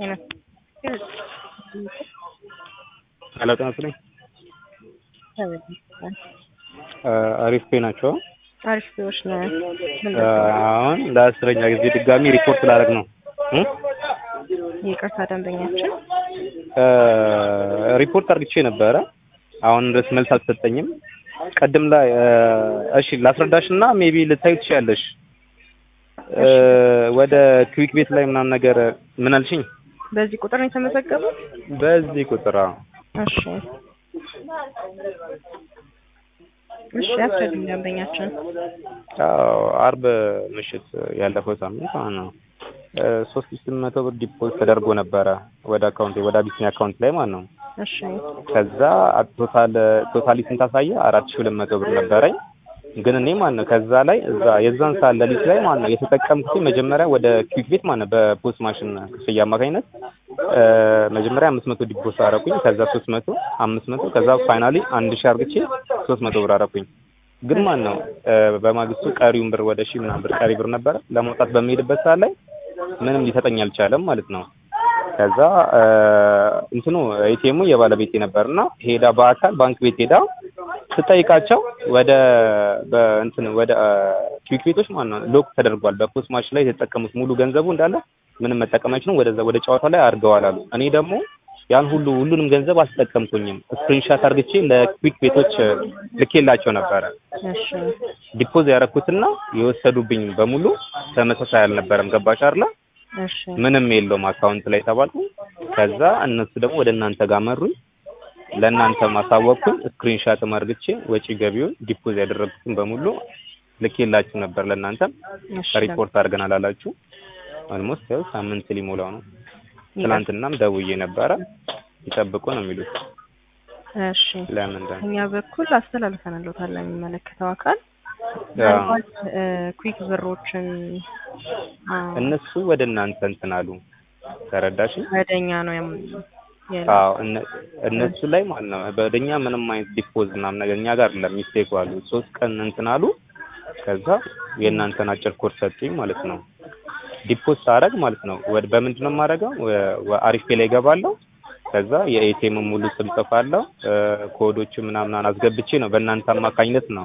ሄሎ ጤና ይስጥልኝ። አሪፍ ፔ ናቸው። አሪፍ ፔዎች ነው። አሁን ለአስረኛ ጊዜ ድጋሚ ሪፖርት ላደርግ ነው። ይቅርታ ደንበኛችን ሪፖርት አድርግቼ ነበረ። አሁን ድረስ መልስ አልተሰጠኝም። ቀድም ላይ እሺ ላስረዳሽ እና ሜቢ ልታዩ ትችያለሽ። ወደ ክዊክ ቤት ላይ ምናምን ነገር ምን አልሽኝ? በዚህ ቁጥር ነው የተመዘገቡት? በዚህ ቁጥር አዎ። እሺ እሺ፣ ያስረዱኝ ደንበኛችን። አዎ አርብ ምሽት ያለፈው ሳምንት ማለት ነው ሶስት ሺህ ስምንት መቶ ብር ዲፖዚት ተደርጎ ነበረ ወደ አካውንቴ ወደ አቢሲኒያ አካውንት ላይ ማለት ነው። እሺ ከዛ ቶታል ቶታሊ ስንት አሳየ? አራት ሺህ ሁለት መቶ ብር ነበረኝ። ግን እኔ ማለት ነው ከዛ ላይ እዛ የዛን ሰዓት ሌሊት ላይ ማለት ነው የተጠቀምኩት መጀመሪያ ወደ ክዊክ ቤት ማለት ነው በፖስት ማሽን ክፍያ አማካኝነት መጀመሪያ አምስት መቶ ዲፖስ አረኩኝ። ከዛ ሶስት መቶ አምስት መቶ ከዛ ፋይናሊ አንድ ሺህ አርግቼ ሶስት መቶ ብር አረኩኝ። ግን ማለት ነው በማግስቱ ቀሪውን ብር ወደ ሺህ ምናምን ብር ቀሪ ብር ነበረ ለማውጣት በሚሄድበት ሰዓት ላይ ምንም ሊሰጠኝ አልቻለም ማለት ነው። ከዛ እንትኑ ኤቲኤሙ የባለቤቴ ነበርና ሄዳ በአካል ባንክ ቤት ሄዳ ስጠይቃቸው ወደ በእንትን ወደ ክዊክ ቤቶች ማለት ነው ሎክ ተደርጓል። በፖስት ማሽን ላይ የተጠቀሙት ሙሉ ገንዘቡ እንዳለ ምንም መጠቀም አይችሉም። ወደዛ ወደ ጨዋታ ላይ አድርገዋል አሉ። እኔ ደግሞ ያን ሁሉ ሁሉንም ገንዘብ አልተጠቀምኩኝም። ስክሪንሻት አርግቼ ለክዊክ ቤቶች ልኬላቸው ነበረ። እሺ ዲፖዝ ያደረኩትና የወሰዱብኝ በሙሉ ተመሳሳይ አልነበረም። ገባሽ አይደለ? እሺ ምንም የለውም አካውንት ላይ ተባልኩ። ከዛ እነሱ ደግሞ ወደ እናንተ ጋር መሩኝ። ለእናንተ ማሳወቅኩኝ። ስክሪንሻት አርግቼ ወጪ ገቢውን ዲፖዝ ያደረጉትን በሙሉ ልኬላችሁ ነበር። ለእናንተም እሺ ሪፖርት አድርገናል አላችሁ። ኦልሞስት ያው ሳምንት ሊሞላው ነው። ትናንትናም ደውዬ ነበረ ይጠብቁ ነው የሚሉት። እሺ ለምን ደ እኛ በኩል አስተላልፈንልዎታል ለሚመለከተው አካል ምናልባት ኩዊክ ብሮችን አ፣ እነሱ ወደ እናንተ እንትን አሉ። ተረዳሽ? ወደኛ ነው የም- የላ- አዎ እነ- እነሱ ላይ ማለት ነው በደኛ ምንም አይነት ዲፖዝ ምናምን ነገር እኛ ጋር አይደለም ሚስቴክ አሉ። ሶስት ቀን እንትን አሉ። ከዛ የእናንተን አጭር ኮድ ሰጡኝ ማለት ነው። ዲፖዝ ሳረግ ማለት ነው ወደ በምንድን ነው የማደርገው? ወ- አሪፍ ፔ ላይ እገባለሁ። ከዛ የኤቲኤም ሙሉ ስም ጽፋለሁ። ኮዶቹ ምናምን አስገብቼ ነው በእናንተ አማካኝነት ነው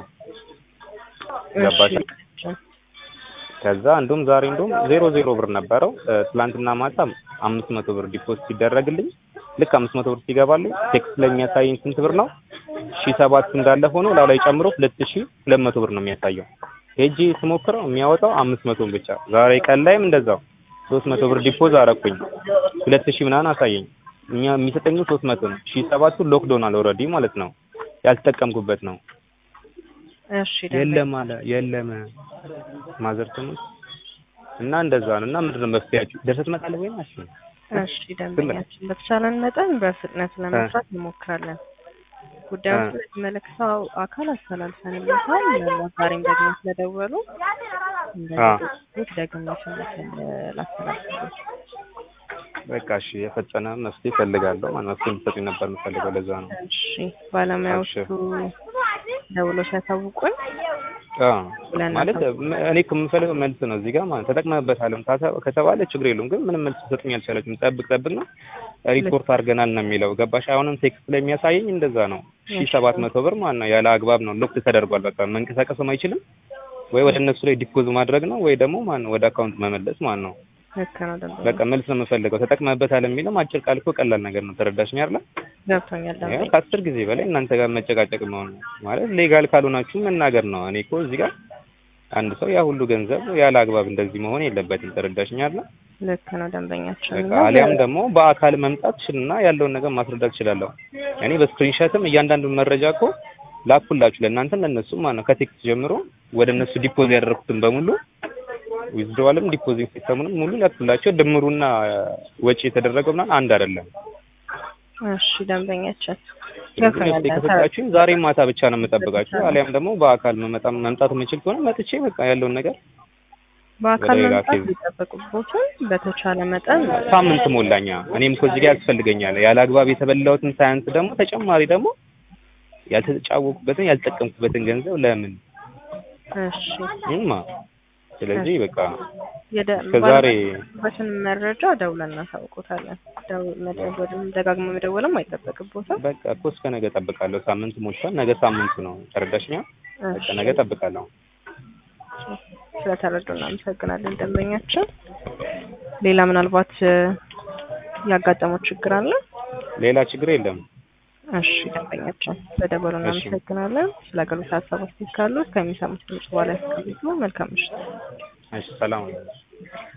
ገባሽ? እሺ ከዛ እንዲሁም ዛሬ እንዲሁም ዜሮ ዜሮ ብር ነበረው። ትላንትና ማታ አምስት መቶ ብር ዲፖዚት ሲደረግልኝ ልክ አምስት መቶ ብር ሲገባልኝ ቴክስት ላይ የሚያሳየኝ ስንት ብር ነው? ሺ ሰባት እንዳለ ሆኖ ላው ላይ ጨምሮ ሁለት ሺ ሁለት መቶ ብር ነው የሚያሳየው። ሄጄ ስሞክረው የሚያወጣው አምስት መቶን ብቻ። ዛሬ ቀን ላይም እንደዛው ሶስት መቶ ብር ዲፖዝ አረኩኝ ሁለት ሺ ምናምን አሳየኝ። እኛ የሚሰጠኝ ሶስት መቶ ነው። ሺ ሰባቱ ሎክዶናል ኦልሬዲ ማለት ነው ያልተጠቀምኩበት ነው። እሺ ደንበኛ የለም አለ የለም ማዘር ትሙት እና እንደዛ ነው። እና ምንድን ነው መፍትሄያችሁ? ደርሰህ ትመጣለህ ወይ ናሽ? እሺ ደንበኛችን በተቻለን መጠን በፍጥነት ለመስራት እንሞክራለን። ጉዳዩን ስለሚመለከተው አካል አስተላልፈንልዎታል። ዛሬም ደግሞ ስለደወሉ እንደዚህ ደግሜ ስልክል ላስተላልፍልዎት። በቃ እሺ፣ የፈጠነ መፍትሄ እፈልጋለሁ። ማለት መፍትሄ እንድትሰጡኝ ነበር የምፈልገው። ለዛ ነው። እሺ ባለሙያዎቹ ደውሎ ሲያሳውቁኝ አዎ ማለት ም- እኔ እኮ የምፈልገው መልስ ነው እዚህ ጋር ማለት ተጠቅመህበታልም ካተ- ከተባለ ችግር የለውም። ግን ምንም መልስ ትሰጡኝ አልቻለችም። ጠብቅ ጠብቅ ነው ሪፖርት አድርገናል ነው የሚለው። ገባሽ? አሁንም ቴክስት ላይ የሚያሳየኝ እንደዛ ነው። ሺ ሰባት መቶ ብር ማለት ነው ያለ አግባብ ነው ሎክ ተደርጓል። በቃ መንቀሳቀስም አይችልም ወይ ወደ እነሱ ላይ ዲፖዝ ማድረግ ነው ወይ ደግሞ ማለት ነው ወደ አካውንት መመለስ ማለት ነው። ልክ ነው ደንበኛ በቃ መልስ ነው የምፈልገው። ተጠቅመህበታል የሚለው አጭር ቃል እኮ ቀላል ነገር ነው። ተረዳሽኝ አይደለ? ገብቶኛል ያው ደንበኛ ከአስር ጊዜ በላይ እናንተ ጋር መጨቃጨቅ መሆን ማለት ሌጋል ካልሆናችሁ መናገር ነው። እኔ እኮ እዚህ ጋር አንድ ሰው ያ ሁሉ ገንዘብ ያለ አግባብ እንደዚህ መሆን የለበትም። ተረዳሽኝ አይደለ? ልክ ነው ደንበኛችን በቃ አሊያም ደግሞ በአካል መምጣት ትችልና ያለውን ነገር ማስረዳት እችላለሁ። እኔ በስክሪንሾትም እያንዳንዱን መረጃ እኮ ላኩላችሁ ለእናንተም ለእነሱም ማለት ነው። ከቴክስት ጀምሮ ወደ እነሱ ዲፖዝ ያደረኩትን በሙሉ ዊዝድሮዋልም ዲፖዚት ሲስተሙንም ሙሉ ላኩላቸው። ድምሩና ወጪ የተደረገው ምናምን አንድ አይደለም። እሺ ደንበኛችን ስለዚህ ገብቶኛል መፍትሄ ከሰጣችሁኝ ዛሬ ማታ ብቻ ነው የምጠብቃችሁ። አሊያም ደግሞ በአካል መመጣ መምጣት የምችል ከሆነ መጥቼ በቃ ያለውን ነገር በአካል ወደ ሌላ መምጣት ኬዝ። ሊጠበቅቦትን በተቻለ መጠን ሳምንት ሞላኛ። እኔም እኮ እዚህ ጋር ያስፈልገኛል። ያለ አግባብ የተበላሁትን ሳያንስ ደግሞ ተጨማሪ ደግሞ ያልተጫወኩበትን ያልተጠቀምኩበትን ገንዘብ ለምን እሺ ይማ ስለዚህ በቃ የደ- እስከ ዛሬ ባለበትን መረጃ ደውለን እናሳውቆታለን። ደው- መደወልም ደጋግሞ መደወልም አይጠበቅቦትም። በቃ እኮ እስከ ነገ እጠብቃለሁ። ሳምንት ሞልቷል። ነገ ሳምንቱ ነው። ተረዳሽኛ? በቃ ነገ እጠብቃለሁ። ስለተረዱ እናመሰግናለን ደንበኛችን። ሌላ ምናልባት እ፣ ያጋጠመው ችግር አለ? ሌላ ችግር የለም። እሺ ደንበኛችን ስለደወሉ እናመሰግናለን። ስለ አገልግሎት ሀሳብ አስተያየት ካሉ ከሚሰሙት ድምጽ በኋላ ያስቀምጡ። መልካም ምሽት። እሺ ሰላም